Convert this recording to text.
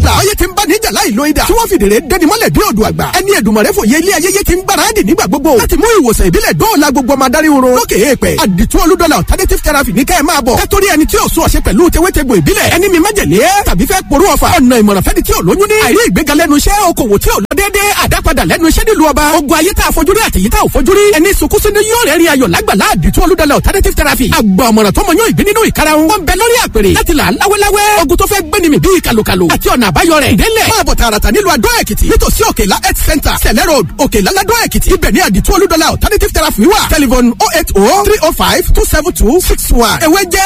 bla. ayé ti ń bá níjà láì lo idà. tí wọ́n fìdèrè dẹni mọ́lẹ̀ dé odò àgbà. ẹni ẹ̀dùnmọ̀rẹ́ fòye ilé ayẹyẹ ti ń gbáradì nígbà gbogbo. láti mú ìwòsàn ìbílẹ̀ dóòlà gbogbo ọmọ adarí oró. lókè èèpẹ̀ àdìtú olúdọ́là alternative therapy ní kẹ́ ẹ máa bọ̀. kẹ́tọ́rí ẹni tí ò sún ọ̀ṣẹ́ pẹ̀lú tewétegbò ìbílẹ̀. ẹni mi májèlé tàbí fẹ́ porú ọ̀fà. ọ̀nà ìmọ̀ràn fẹ́ni tí ò lóyún ní. àìrí ìgbéga lẹ́nu iṣẹ́ okòwò tí ò lọ déédéé àdápadà lẹ́nu iṣẹ́ nílùú ọba. ogun ayé tá a fojú rí àtẹ̀yí tá ò fojú rí. ẹni sunkún sínú yóò rẹ̀ rí ayọ̀ lágbàlá àdìtú olúdọ́là alternative therapy. àgbà ọ̀mọ̀ràn tó mọ yóò ìgbín nínú ìkarahun. wọ́n bẹ lórí àpèrè láti là láwẹ́láwẹ́. ogun tó fẹ́ gbéni mi bíi kàlùkàlù. àti ọ̀nà àbáyọ rẹ̀. ìdẹ́lẹ̀ máa bọ̀ tààràtà nílùú adó èkìtì. nítòsí òkèlá health center sẹ̀lẹ̀ road òkèlá ládó èkìtì. ibẹ̀ ní àdìtú olúdọ́là alternative therapy wà. telephone oh eight oh three oh five two seven two six one. ewé jẹ́